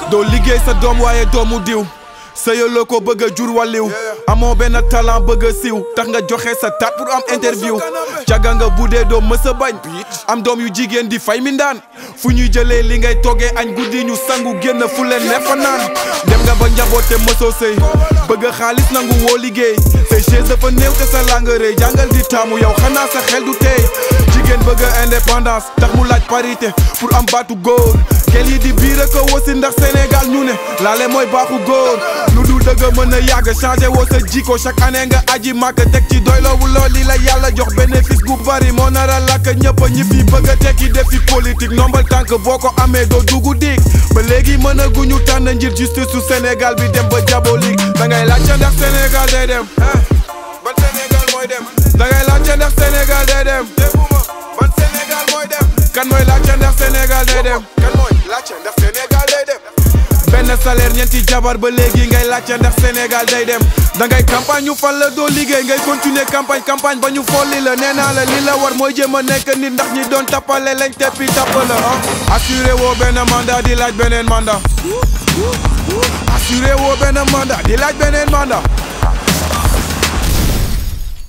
doo liggéey sa doom waaye doomu diw sëyaloo ko bëgg a jur wàlliw amoo benn talent bëgg a siiw tax nga joxe sa taat pour am interview caga nga bu dee doo mës a bañ am doom yu jigéen di fay mi ndaan fu ñuy jëlee li ngay toggee añ guddi ñu sangu génn fu leen ne fa naan dem nga ba njaboote mësoo sëy bëgg xaalis nangu woo liggéey say chaise dafa néew te sa lang rëy jàngal di taamu yow xanaa sa xel du tey jigéen bëgg indépendance tax mu laaj parité pour am baatu góor kel yi di biir a ko wasi ndax Sénégal ñu ne laale mooy baaxu góor lu dul dëgg mën a yàgg changé woo sa jikko chaque année nga aji màkk teg ci doyloowu lool li la yàlla jox bénéfice gu bari moo nar a làkk ñëpp ñi fi bëgg a tekki def fi politique nombal tànk boo ko amee doo dugg dig ba léegi mën a guñu tànn njir justice su Sénégal bi dem ba diabolique da ngay laajte ndax Sénégal day dem ban Sénégal mooy dem da ngay laajte ndax Sénégal day dem ban Sénégal mooy dem kan mooy laajte ndax Sénégal day dem kan mooy laajte ndax Sénégal day dem benn salaire ñeenti jabar ba léegi ngay laajte ndax Sénégal day dem da ngay campagne ñu fal la doo liggéey ngay continuer campagne campagne ba ñu folli la nee naa la li la war mooy jéem a nekk nit ndax ñi doon tappale lañ teppi tapp la ah assuré woo benn mandat di laaj beneen mandat assuré woo benn mandat di laaj beneen mandat